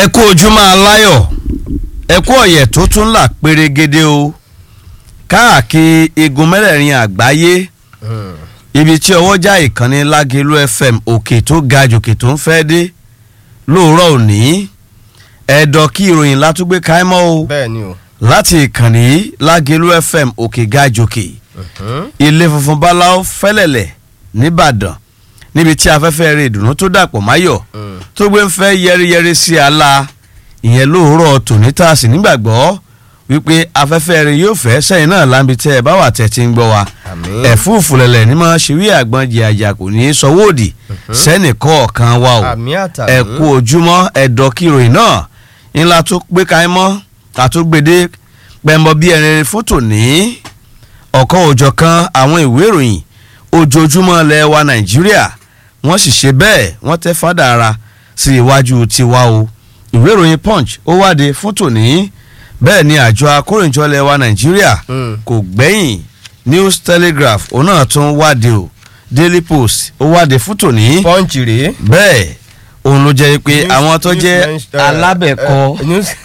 ẹ kú ojúmọ́ aláyọ̀ ẹ kú ọ̀yẹ̀ tó tún là pérégede o káàkiri igun mẹ́rẹ̀ẹ̀rin àgbáyé ibi tí ọwọ́jà ìkànnì lágẹ̀lú fm òkè tó ga jòkè tó ń fẹ́ dé lóòrọ̀ òní ẹ̀dọ̀ kí ìròyìn látúgbé káímọ́ o bẹ́ẹ̀ ni o. láti ìkànnì lágẹ̀lú fm òkè ga jòkè ilé funfun báláwo fẹ́lẹ̀lẹ̀ nìbàdàn níbi tí afẹ́fẹ́ rẹ̀ ìdùnnú tó dàpọ̀ máyọ̀ tó gbé ń fẹ́ yẹ́rìyẹ́rì sí ala ìyẹn lóòrọ̀ tòní tá a sì nígbàgbọ́ wípé afẹ́fẹ́ rẹ̀ yóò fẹ́ sẹ́yìn náà láǹbi tẹ́ ẹ bá wà tẹ́ ti ń gbọ́ wa Àmín. ẹ̀fúùfù lẹ̀lẹ̀ ní máa ṣe wí àgbọn jìyàjà kò ní í sọwọ́ òdì sẹ́nì kọ̀ọ̀kan wa o àmì àtàmì. ẹ kú ojúmọ́ ẹ̀dọ̀ kìròyìn náà ńlá tó gbé káyín mọ́ àtúgbèdé pẹ̀mbọ bí ẹni fún tòní ọ̀kan òjọ̀kan àwọn ìwé ìròyìn ojoojúmọ́ ilẹ̀ wa nàìjíríà wọ́n sì ṣe bẹ́ẹ̀ wọ́n tẹ́ fádà ara sí iwájú tiwa o ìwé ìròyìn punch ó wáde fún tòní bẹ́ẹ̀ ni àjọ akóròyìnjọ ilẹ̀ wa nàìjíríà Mm. kò gbẹ́yìn news telegraph òun náà tún wáde o daily post ó wáde fún tòní pọ́ǹchì rèé. bẹ́ẹ̀ òun ló jẹ́ pé News- àwọn tó news jẹ́ men- eh, alábẹ̀kọ eh, news-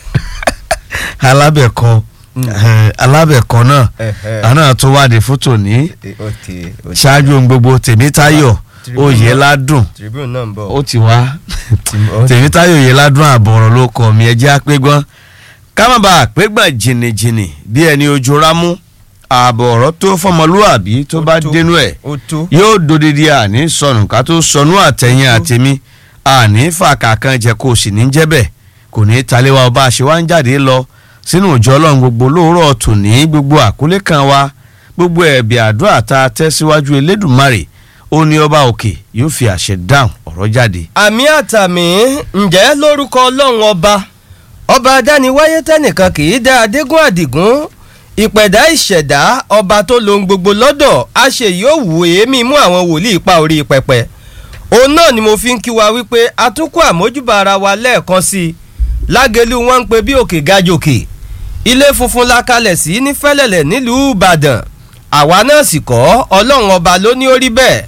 alábẹ̀kọ eh, alábẹ̀kọ náà eh, eh, àná tó wáde fún tòní eh, okay, okay. ṣáájú ohun gbogbo tèmítáyọ̀ Tribune oyèládùn tribune náà ń bọ̀. ó ti wá ó- tèmítáyọ̀ oyèládùn àbọ̀rọ̀ ló kọ̀ mí ẹjẹ́ àpégbọ́n kámábà àpégbọ́n jìnnìjìnnì bí ẹni ojú rámú ààbọ̀ ọ̀rọ̀ tó fọmọlúàbí tó Ó bá tó. dénú ẹ̀ ó tó. yóò dodidi àní sọnù ká tó sọnù àtẹ̀yìn àtẹ̀mí àní fàkà kan jẹ́ kó o sì ní jẹ́ bẹ́ẹ̀ kò ní í taléwa ọba àṣẹ wa ń jáde lọ sínú ìjọ ọlọ́run gbogbo lóòrọ̀ tòní gbogbo àkólé kan wa gbogbo ẹ̀bì àdúrà tá a tẹ́ síwájú elédùnmarè ó ní ọba òkè yóò fi àṣẹ dáhùn ọ̀rọ̀ jáde. àmì àtàmì ǹjẹ́ lórúkọ ọlọ́run ọba ọba adániwáyé tẹnìkan kì í dá adégún àdìgún ìpẹ̀dá ìṣẹ̀dá ọba tó lohun gbogbo lọ́dọ̀ á ṣe yóò wù èémí mú àwọn wòlíì pa orí pẹpẹ òun náà ni mo fi ń kí wa wípé atúnkù àmójúbà ara wa lẹ́ẹ̀kan sí i lágẹ̀lú wọn ń pe bí òkè gajòkè ilé funfun la kalẹ̀ sí ní fẹ́lẹ̀lẹ̀ nílùú ìbàdàn àwa náà sì kọ́ ọlọ́run ọba ló ní ó rí bẹ́ẹ̀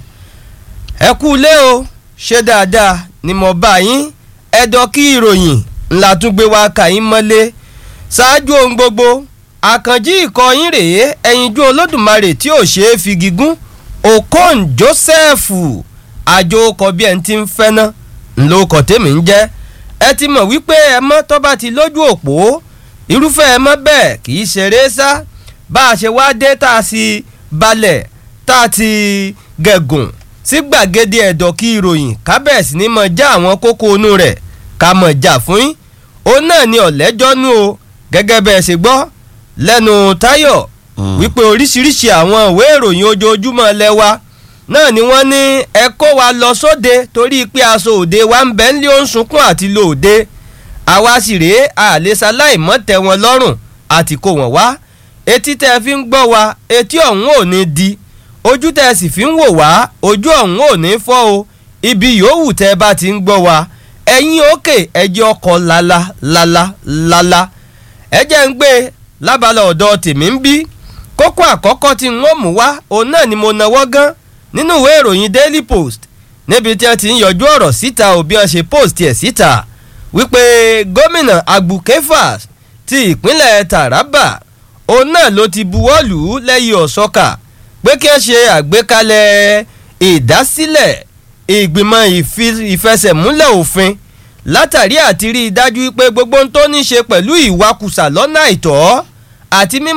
ẹ kú ilé o ṣé dáadáa ni mo bá yín ẹ̀dọ̀ kí ìròyìn ńlá tún gbé wá kà yín mọ́lé ṣáájú ohun gbogbo àkànjí ikọ̀ yín rèé ẹ̀yinjú olódùmarè tí ò ṣeé fi gígùn okon joseph àjò ọkọ̀ bí ẹni tí ń fẹ́ ná ńlọ ọkọ̀ tèmi ń jẹ́ ẹ ti mọ̀ wípé ẹ mọ́ tó bá ti lójú òpó irúfẹ́ ẹ mọ́ bẹ́ẹ̀ kì í ṣeré sá bá a ṣe wá dé tá a sì balẹ̀ tá a ti gẹ̀gùn sí gbàgede ẹ̀dọ̀ kí ìròyìn kábẹ̀sì ní mọ̀ já àwọn kókó inú rẹ̀ ká mọ̀ jà fún yín òun náà ni ọ̀lẹ́jọ́nú o gẹ́gẹ́ bẹ́ẹ̀ ṣe gbọ́ lẹ́nu táyọ̀ Mm. wípé oríṣiríṣi àwọn ìwé ìròyìn ojoojúmọ́ lẹ́wà náà ni wọ́n ní ẹ kó wa lọ sóde torí pé aṣọ òde wa ń bẹ́ ń lé ó ń sunkún àti lò òde àwa sì rèé àlésà láìmọ́ tẹ wọn lọ́rùn àti kó wọn wá etí tẹ́ fi ń gbọ́ wa etí ọ̀hún ò ní di ojú tẹ́ sì fi ń wò wá ojú ọ̀hún ò ní fọ́ o ibi yòówù tẹ́ bá ti ń gbọ́ wa ẹ̀yin òkè ẹjẹ́ ọkọ̀ lala lala lala ẹjẹ́ ń gbé lábala ọ̀dọ̀ tèmi ń bí kókó àkọ́kọ́ tí n ó mú wá òun náà ni mo nawọ́ gán nínú ìwé ìròyìn daily post níbi tí wọ́n ti ń yọjú ọ̀rọ̀ síta òbí wọn ṣe post ẹ̀ síta wípé gómìnà agbukefas ti ìpínlẹ̀ taraba òun náà ló ti buwọ́ lù ú lẹ́yìn ọ̀sọ́kà pé kí wọ́n ṣe àgbékalẹ̀ ìdásílẹ̀ ìgbìmọ̀ ìfi- ìfẹsẹ̀múlẹ̀ òfin látàrí àti rí i dájú pé gbogbo ohun tó ní ṣe pẹ̀lú ìwakùsà lọ́nà àìtọ́ àti mímọ́